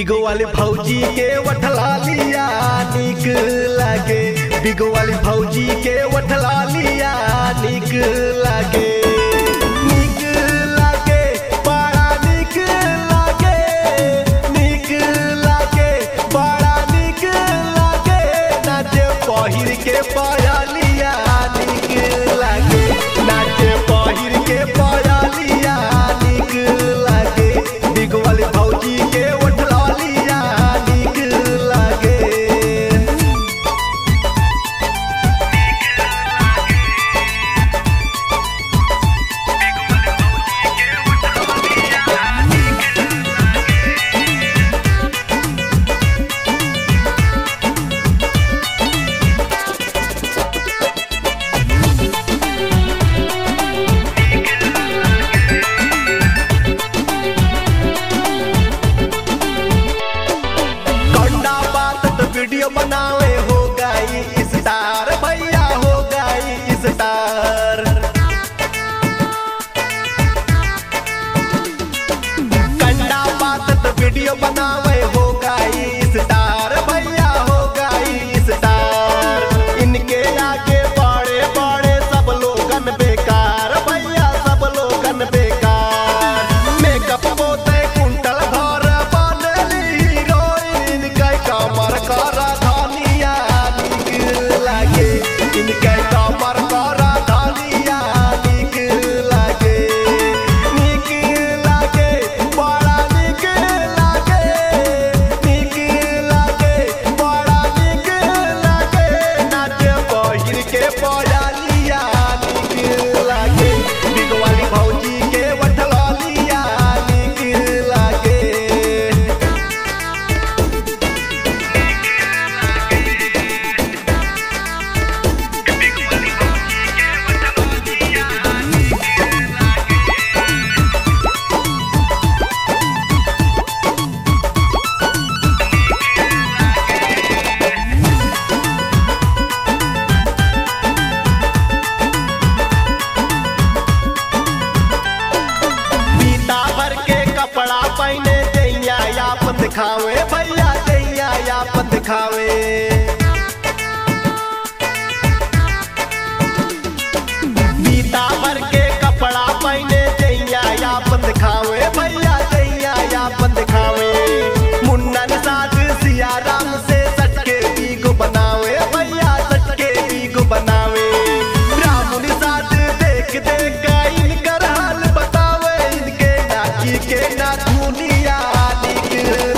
बिगो वाली भौजी के वठला लिया निक लागे बिगो वाली भौजी के वठला लिया निक लागे निक लागे बड़ा निक लागे निक लागे बड़ा निक लागे नाचे पहिर के पयलिया निक लागे नाचे पहिर के पयलिया निक लागे बिगो वाली भौजी के वठला लिया निक लागे कंडा बात तो वीडियो बनावे हो गई स्टार भैया हो गई स्टार कंडा बात तो वीडियो बनावे हो गई स्टार भैया हो गई स्टार इनके आगे बड़े बड़े सब लोगन बेकार भैया सब लोगन बेकार मेकअप पोते कुंटल भर बनली हीरोइन के कमर कर धनिया निक लागे इनके कमर कर धनिया निक लागे निक लागे बड़ा निक लागे निक लागे बड़ा निक लागे नाचे पहिर के पयालिया निक लागे बिगवाली भौजी के वठलिया निक लागे पीता भर के कपड़ा पहने दैया यापन दिखावे भैया दैया यापन दिखावे पीता भर के कपड़ा पहने दैया यापन दिखावे भैया दैया यापन दिखावे मुन्नन साध सिया राम से सटके बीगो बनावे भैया सटके बीगो बनावे रामुनि साथ देख देख इनकर हाल बतावे इनके नाची के ना दुनिया निक